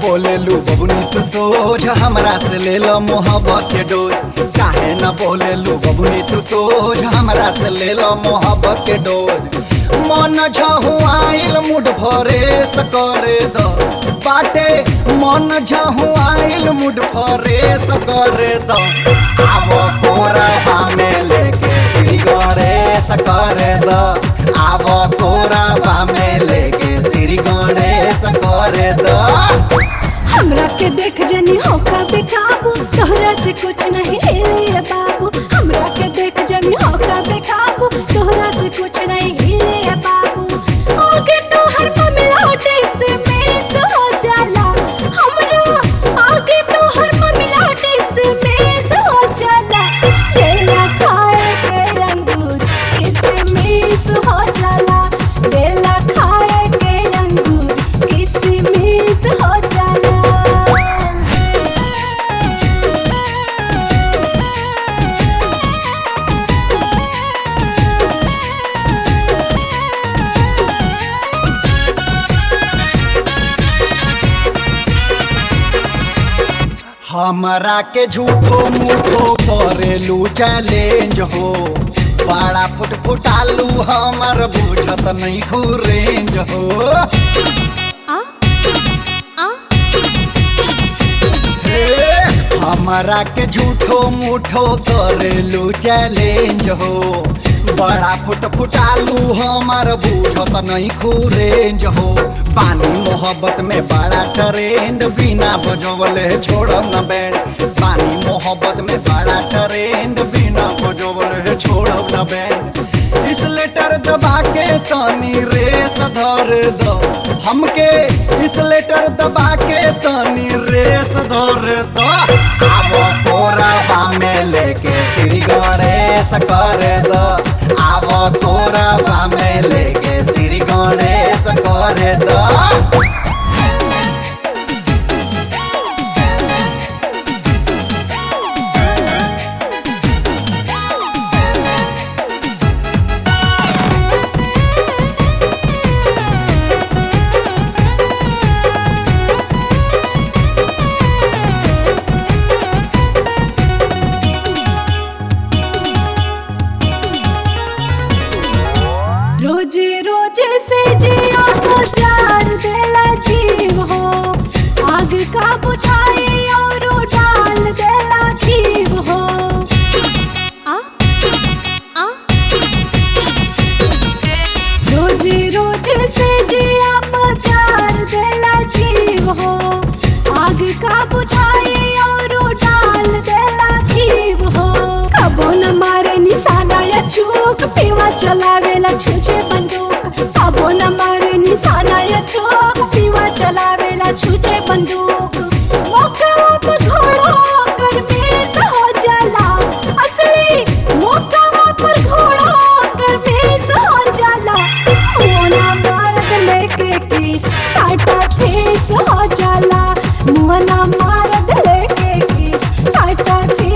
बोले लू बबुनी तू सोझ हमरा से ले लो मोहब्बत के डोज काहे न बोले लू बबुनी तू सोझ हमरा से ले लो मोहब्बत के डोज मन झहुआइल मुड भरे सकरे द बाटे मन झहुआइल मुड भरे सकरे द आवो कोरबा में लेके श्री गणेश करे द आवो कोरबा में लेके श्री गणेश करे द हमरा के देख जनी होका बेकाबू तोहरा से कुछ नहीं हिले बाबू हमरा के देख जनी होका बेकाबू तोहरा से कुछ नहीं हिले बाबू आगे तो हर मिलाटे से मेस हो जाला हमरा आगे तो हर मिलाटे से मेस हो जाला केला खाए के अंगूर किसमिस हो जाला केला खाए के अंगूर किसमिस हो जाला हमरा के झूठो मूठो करेलू चैलेंज हो बड़ा फुट फुटालू हमर बुझत नहीं रेंज हो आ आ हे, हमरा के झूठो मूठो करेलू चैलेंज हो बड़ा फुट फुटालू हमर बुझत नहीं रेंज हो पानी मोहब्बत में बड़ा ट्रेंड बिना बजवले छोड़ब न बैंड पानी मोहब्बत में बड़ा ट्रेंड बिना बजवले छोड़ब न बैंड इस लेटर दबा के तनी रेस धर दो हमके इस लेटर दबा के तनी रेस धर दो आवो कोरबा में लेके श्री गणेश कर दो आवो कोरबा में लेके श्री गणेश कर दो रोजे रोजे से जिया तो जार देला जीव हो आग का बुझाए और डाल देला जीव हो आ आ रोजे रोजे से जिया तो जार देला जीव हो आग का बुझाए और डाल देला जीव हो कबो न मारे निशाना या चूक पीवा चलावेला छुछे बंदूक कबो न मारे निशाना या चूक पीवा चलावेला छुछे बंदूक मौका पर घोड़ा कर बेस हो जाला असली मौका पर घोड़ा कर बेस हो जाला मोना मारत लेके किस टाटा फेस हो जाला मोना मारत लेके किस टाटा फेस